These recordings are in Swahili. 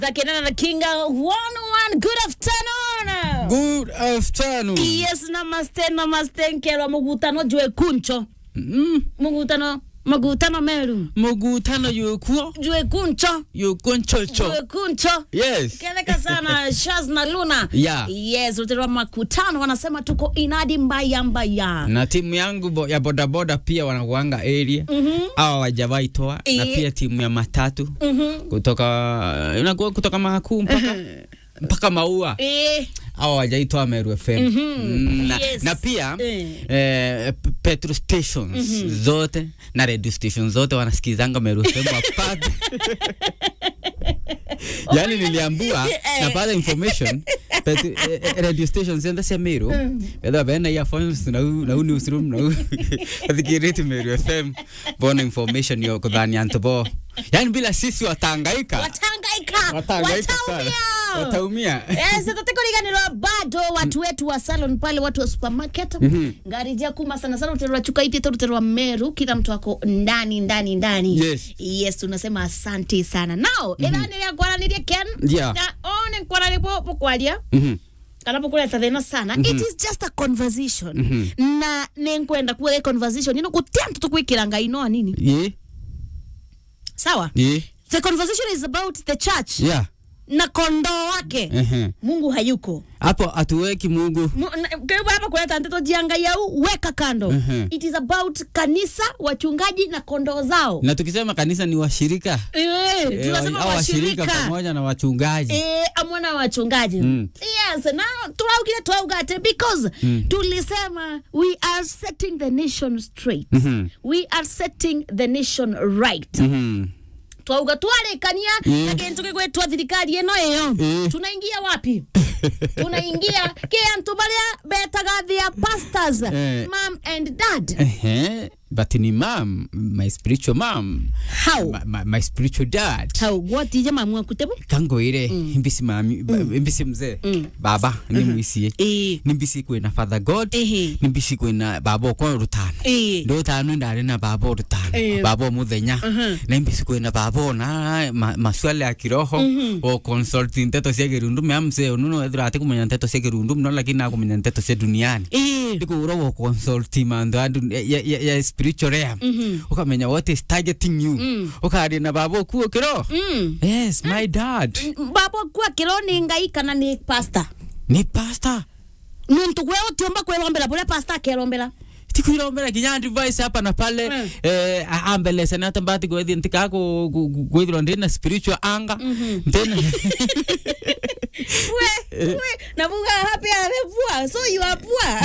Zakinana na Kinga 101 good afternoon. Good afternoon. Yes, namaste namaste nkelwa mugutano jwe kuncho. Mm. Mugutano mugutano meru. Mugutano yukuo Jwe kuncho. yukonchocho. Jwe kuncho. Yes. Keleka sana Shaz na Luna. Yeah. Yes, uterwa makutano wanasema tuko inadi mbaya mbaya. Na timu yangu bo, ya bodaboda pia wanakuanga area Mhm. awa wajawahi toa na Eh. pia timu ya matatu Mhm. kutoka inakuwa kutoka Mahakuu mpaka mpaka Maua Eh. awa wajaitoa Meru FM Mm, na, Yes. na pia Eh. eh, p- petrol stations zote na radio stations zote wanasikizanga Meru FM wapate yani niliambua Eh. napata information pet, eh, eh, radio stations enda cia Meru betha bena earphones na u na u newsroom na u athikirite Meru FM bona information yo kuthania antu bo yani bila sisi watangaika Watangaika. watangaika sana Wataumia. wataumia Eh, sasa tukuriganirwa bado watu wetu wa salon pale watu wa supermarket Mhm. ngari ja kuma sana sana uterwa chuka iti uterwa meru kila mtu ako ndani ndani ndani Yes. yes tunasema asante sana now mm -hmm. ethaniria kwaranirie ken Yeah. na one kwarani bo bukwaria Mhm. kana bukuleta thina sana it is just a conversation na nenkwenda kuwa conversation ino gutia mtu tukwikira ngai no nini Ye, sawa ye, the conversation is about the church yeah. na kondoo wake Ehe. mungu hayuko hapo hatuweki Mungu kaiba hapa kuleta nteto jianga yau weka kando Mhm. it is about kanisa wachungaji na kondoo zao na tukisema kanisa ni washirika Eh, Eh, tunasema au washirika washirika pamoja na wachungaji Eh, amwana wachungaji Mm. yes na turaugire twaugate because tulisema we are setting the nation straight Mhm. we are setting the nation right Mhm. twauga twarikania Mm. na kintu gigwitwa thirikari ino iyo Mm. tunaingia wapi tunaingia ki antu baria betaga their pastors Eh. mom and dad Ehe, but ni mam my spiritual mam how my, my, my spiritual dad how what ije mamwa kutebu kangoire imbisi mami ba- imbisi mzee baba ni mwisie eh nimbisi kwina father god Ehe. nimbisi kwina baba okwa rutano eh ndo tano ndari na baba rutano Eh. baba omuthenya na imbisi kwina baba ona ma, maswali ya kiroho o consult nteto cia kirundu mea mzee ununo ethira ati kumenya nteto cia kirundu mno lakini akumenya nteto cia duniani eh ndikura wo consult mandu ya, dun- ya, ya, ya spiritual realm ukamenya what is targeting you ukaria na baba okuo kiro mm yes my dad baba kwa kironi ngai kana ni pastor ni pastor nuntu gwe utiomba kwerombera buria pastor akerombera tikwirombera kinya advice hapa na pale Mm. eh, a- ambelese na tambati gwethi ntika ku gwithirwa ndina spiritual anga ndina we we navuga happy amevua so you are poor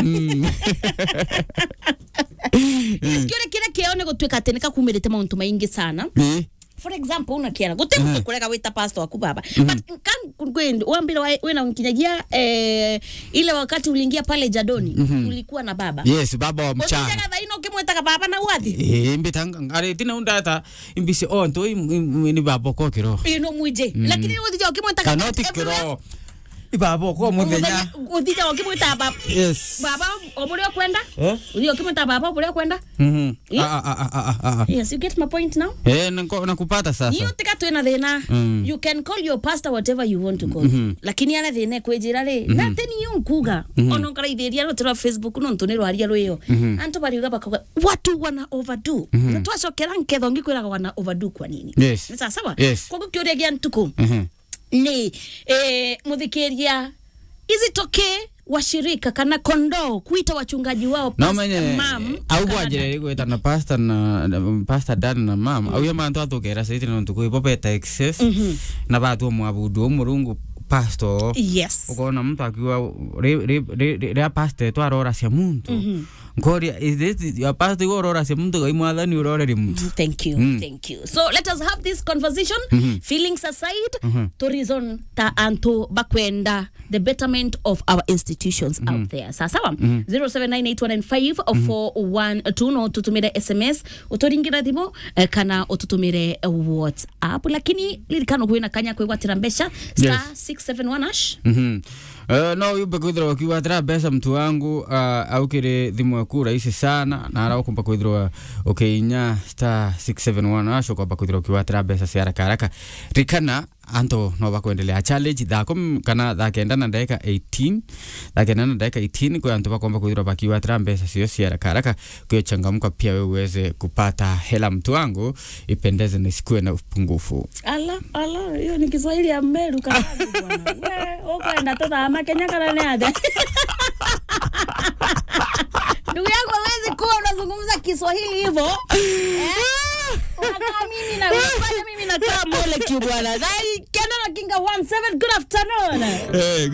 sikiore kira kione gutwika ati nikakumirite mauntu maingi sana Eh, for example unakiara guti mtu kurega wita pastor waku baba but kan kwend wambira wa- wena unkinyagia eh, ile wakati uliingia pale jadoni ulikuwa na baba yes baba wa mchana Usijaga thaino ukimwetaga baba na wathi Eh, mbitanga ngare tina undata imbisi o ntoi ni baba ko kiro ino mwije lakini uthija ukimwetaga kanoti kiro ni baba ko muthenya uthija ukimweta baba yes baba oburia kwenda eh uthija ukimweta baba oburia kwenda mhm Yeah. ah ah ah ah ah ah yes you get my point now eh nako- nakupata niyo sasa tika twina thina Mm. you can call your pastor whatever you want to call lakini ana thina kwijira ri na teni yo nkuga ono ngaraithiria rutira facebook no ntuni rwaria rwiyo antu bariuga bakauga watu wana overdo na twacokera nketho ngikwiraga wana overdo kwa nini Yes. ni sawa sawa Yes. koguo kiuria gia ntuku mhm ni eh, muthikiria izitoke washirika kana kondoo kuita wachungaji wao no pastor, menye mam, au kana bwanjire gwita na pastor na na- pastor dan na mam au yama ntwa tukera saiti no ntuku ipo beta excess na batu mwabudu murungu pastor yes ukona mtu akiwa ria pastor twarora cia muntu ngoria is this your pastor gorora cia muntu gai mwathani uroreri muntu Thank you, thank you. So let us have this conversation. Feelings aside, to reason ta anto bakwenda the betterment of our institutions out there. Sasawa. 0798195412 no tutumire SMS uturingira thimu eh, kana ututumire eh, WhatsApp lakini lirikano kwina kanya kwigwatira mbeca star 671 hash Mhm. Eh, no yumbe kwithirwa ukiwatira mbeca mtu wangu uh, aukire thimu eku rahisi sana na araukumba kwithirwa ukiinya star 671 acio kwamba kwithirwa ukiwatira mbeca cia haraka haraka rikana anto no bakuendelea challenge thako kana thakenda na ndagika 18 thakenda na ndagika 18 kwa anto bakomba kuithira bakiwa tira mbeca cio cia haraka haraka kwa changamka pia wewe uweze kupata hela mtu wangu ipendeze na isikuwe na upungufu ala ala hiyo ni kiswahili ya meru karangu bwana we ukwenda tuthama kenya kana ni aja ndugu yangu hawezi kuwa unazungumza kiswahili hivyo eh? unakaa mimi na unafanya mimi nakaa molecule bwana Dai, kenda na kinga 17 good afternoon hey,